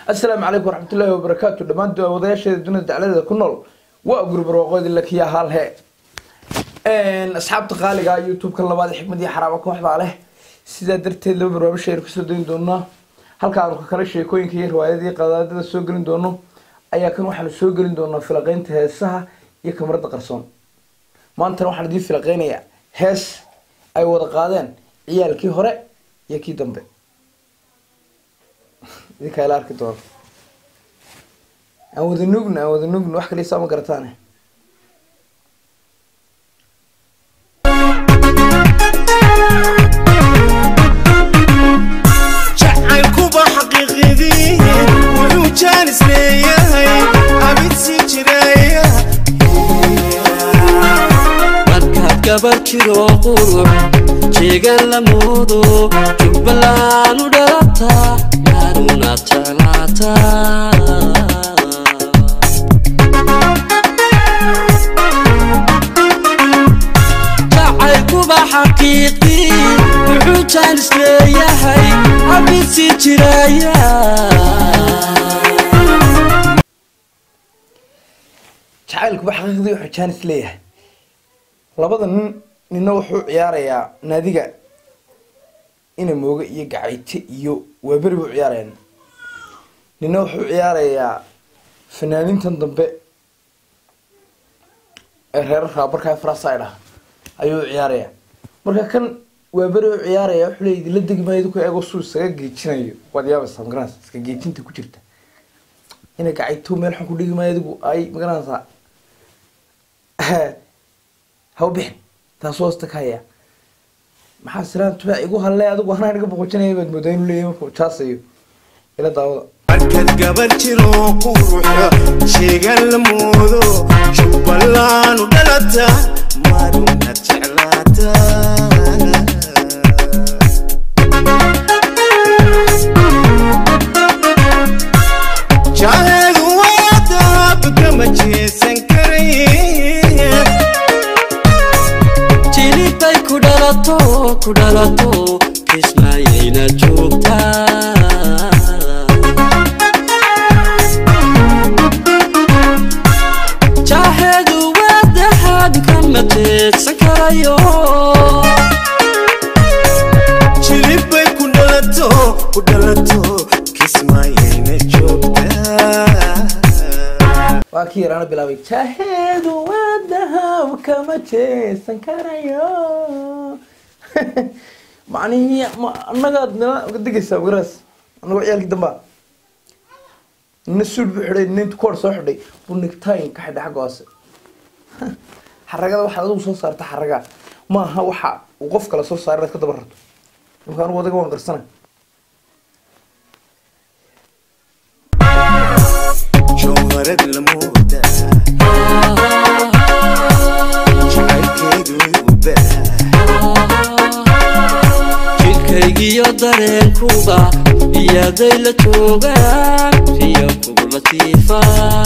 assalaamu calaykum waraxmatullaahi wabarakaatu dhammaan wadayaasheeda dunida dacladeeda ku nool waa gurub barwaaqoodi lakiya haalhe asxaabta qaaliga youtube-ka labaad xikmad iyo xaraabo kooxdaa leh sidaa darteed laba barnaamij aynu kasoo dayn doonaa halka aanu kakala sheekooyinka iyo riwaayadii qadaadada soo gelin doono ayaa kan waxaanu soo gelin doonaa filaqeynta heesaha iyo kamarada qarsoon maantana waxaan idiin filaqeynayaa hees ay wada qaadeen ciyaalkii hore iyo kii dambe idinkaa ila arki doono aan wada nugna aan wada nugna wax kaliisaa ma garataane jacaylkuba xaqiiqidii wuxuu jaanis leeyahay abid sii jiraya markaad gabar jiro qurux jeegan la moodo jubbalaan u dhalataa maadunaad jeclaataa jacaylkuba xaqiiqii wuxuu jaanis leeyahay abid sii jiraya jacaylkuba xaqiiqdii wuxuu jaanis leeyahay labada nin nina wuxuu ciyaarayaa naadiga ina mooge iyo gacayte iyo waaberi buu ciyaaraya nina wuxuu ciyaarayaa fanaanintan dambe ee reerar raabarkaa faraside ah ayuu ciyaaraya marka kan waaberi u ciyaaraya wuxuu leeyahy la degi maayo idinku eego suu isaga geejinayo waad yaabaysaa magaranaysa iska geejinta ku jirta ina gacayto meel xun ku dhigi maayo adigu ay magaranaysaa ha u bixin taas hoosta ka haya maxaa siraan tubaac igu halle adigu anaa naga boqojinaya baad moodaa inuu leeyahay markuu jaasayo ila daawada markaad gabar jiro quruxa sheegan la moodo jubbalaan u dhalata maadunaad jeclaata jaaheedu waa daab kama jeesan karaye jilibay ku dhalato ku dhalato kismaayayna joogtaa jaaheedu waa dahaab kama jeedsan karayo jilibay ku dhalato ku dhalato kismaayayna joogtaa waa kii yaraana bilaabay jaaheedu waa dahab kama jeesan karayo macnihii ma annagaad nala degaysaa waraas annagoo ciyaalkii dambaa nina suud buu xidhay nina intu koor soo xidhay buu nigtayn ka xidhay xagga hoose xaragada waxaad adigu soo saarta xaraga maaha waxa uu qof kale soo saara inaad ka daba rarto imka anugu adaga waan qarsana jawharad la mooda jacaylkeedu u baa jidhkaygiyo dareenkuba iyaday la joogaan riyo kugu latiifa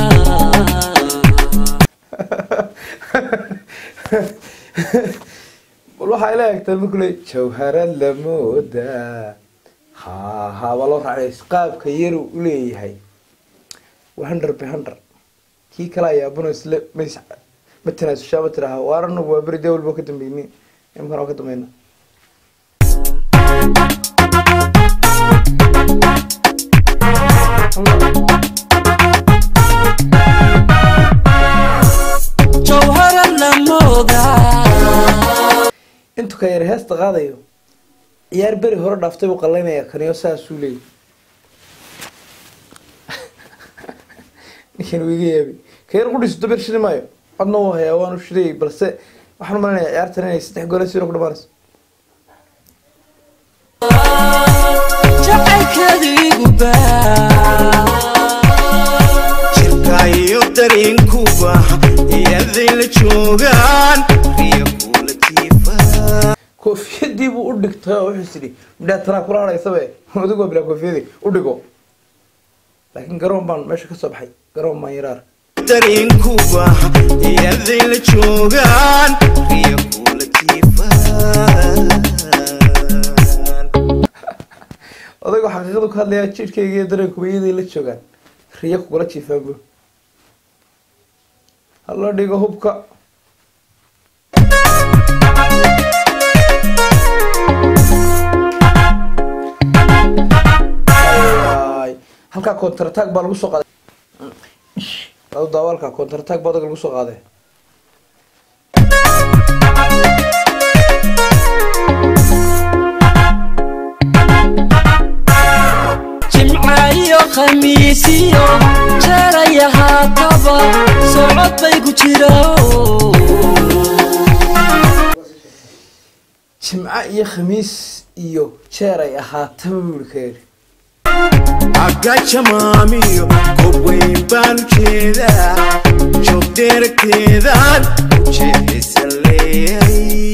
bal waxaa ila egtaa markuu le jawharad la mooda ha ha waa loo raacay qaabka yaru u leeyahay waa hundred by hundred kii kale ayaa abuna isle mas ma tanaasushaa ma tidhaaha waar anagu waa beri dawal boo ka dambeyni imkan oo ka dambeyna jawhara la moodaa intu ka yar heesta qaadayo ciyaar beri hore dhaaftay buu qallaynaya kaniyo saasuu leeyay ninkan uu iga yaabay ka yar qudhiisu dabeer shidi maayo codna wuu hayaa waanu shidayay balse waxaan umalinaya ciyaartan inay saddex goole siro ku dhamaanayso jacaylkeedu igu baa jirka iyo dareenkuba iyaday la joogaan riyo kula jiifaa koofiyadii buu u dhigtay oo wuxuu sidhi midhaa tanaa kula hadhaysabe adigu waa bilaa koofiyadii u dhigo laakiin garoon baan meesha ka soo baxay garoon baan yaraar dareenkuba iyaday la joogaan riyo kula jiifaa odaygu xaqiiqada xaqiiqadu ka hadlayaa jidhkayga iyo dareenkuba iyaday la joogaan riyo kugula jiifaanbu hala dhigo hubka Ay, halkaa contratag baa lagu soo qaaday adu daawaalka contratag baa adaga lagu soo qaaday jimca iyo khamiisiyo jeeraya haataba socod bay ku jira jimco iyo khamiis iyo jeer ay ahaataba buuri ka yidhi agajamaamiyo goob weyn baan u jeedaa joog dheeragteedaan ujeexisa leeyahay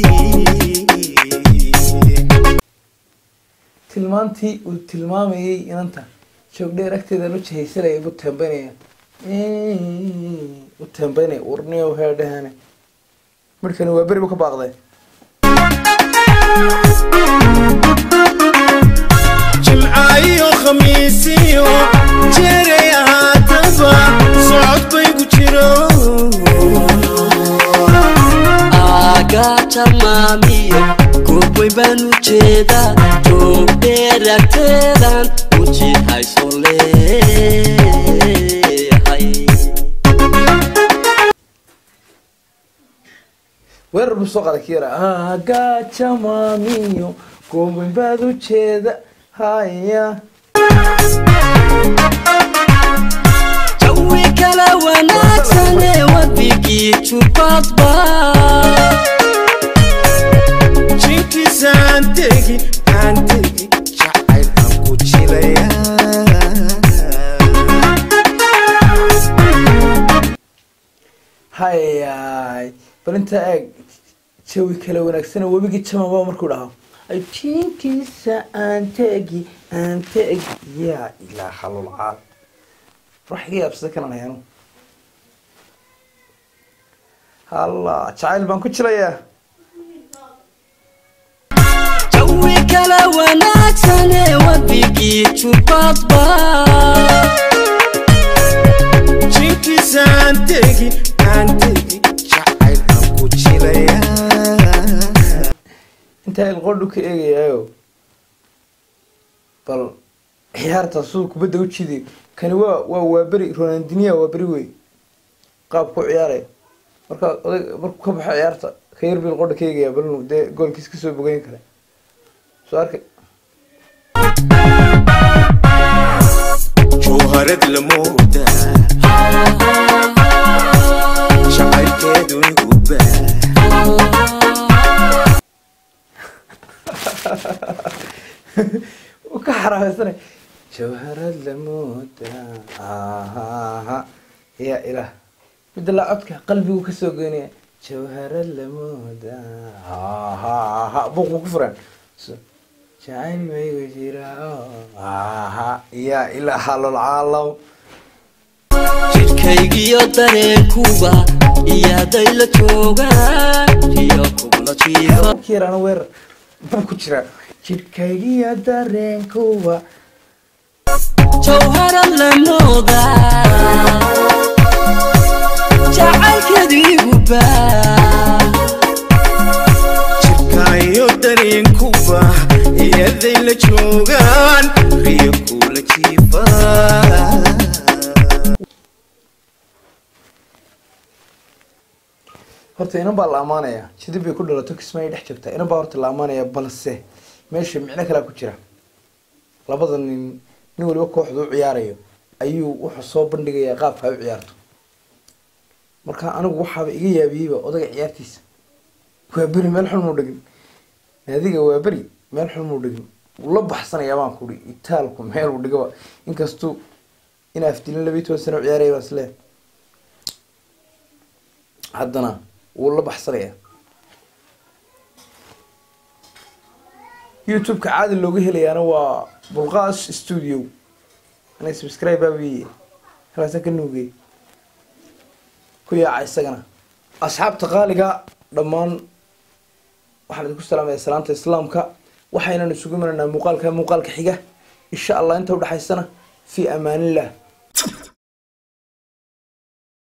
tilmaantii uu tilmaamayay inanta joogdheer agteeda la jihaysanaya buu teembanaya u teembanaya urniyow heedhahane markani waa beri bu ka baaqday jimca iyo khamiisiyo jeeray ahaataba socod bay ku jiro agaja maamiyo goobwey baan u jeedaa joog dheeragteedan ujiihayso leeyahay weerar buu soo qaaday kiyara agajamaamiyo goobin baad u jeeda haya jawi kala wanaagsane wabigii jubadba jinkiisaan tegi aan tegi jacayl aan ku jiraya hayay bal intaa eeg jawi kala wanaagsana webigii jamaba markuu dhaho ay jiinkiisa aan tegi aan tegi yaa ilaaha lulcaal wax iga yaabsada kanan hayanu halla jacayl baan ku jilayaa jawi kala wanaagsane wabigii jubadba jinkiisaan tegi aan tegi jacayl aan ku jiraya intaa ilqodhu ka eegayaayo bal ciyaarta suu kubadda u jiday kani waa waa waa beri ronaldinia waa beri wey qaab ku ciyaaraya marka oday markuu ka baxo ciyaarta ka yar bil qodha ka eegaya bal inuu dee goolkiis kasoo bogeyn kale soo arkay jawharad la moodaa jacaylkeedu igu baa u ka xaraameysanay jawharad lamooda ahaha ya ilaah midda laa codka qalbigu kasoo geynaya jawharad lamooda ahaha buuqbu ku furan So, jacayl maygu jira aha ya ilaaha lolcaalam jidhkaygiyo dareenkuba iyaaday la joogaan iyo kugla jiifa yarana weerar buu ku jiraa jidhkaygiyo dareenkuwa jawhara la moodaa jacaylkeedu igu baa jirkaayo dareenkuba iyaday la joogaan riyo kula jiifaa horta inan baa la amaanayaa jidib bay ku dhalato kismaayo dhex joogtaa inan baa horta la amaanayaa balse meesha micno kalea ku jira labada nin nin waliba kooxda u ciyaarayo ayuu wuxuu soo bandhigayaa qaabka ay u ciyaarto marka anigu waxaaba iga yaabiyeyba odaga ciyaartiisa waa beri meel xun muu dhegin naadiga waa beri meel xun muu dhegin wuu la baxsanayaa baan kuhi itaalku meel uu dhigaba inkastuu in afdilin labiyi toban sano u ciyaaraya baan isleeyahay haddana wuu la baxsanayaa youtube-ka caadi looga helayaana waa bulqaas studio ana subscribe baabiye halkaasa ka nuugay ku yaaca isagana asxaabta qaaliga dhammaan waxaan idinku salaamaya salaanta islaamka waxaynan isugu imanaynaa muuqaalka muuqaalka xiga insha allah inta udhexaysana fii amaanillah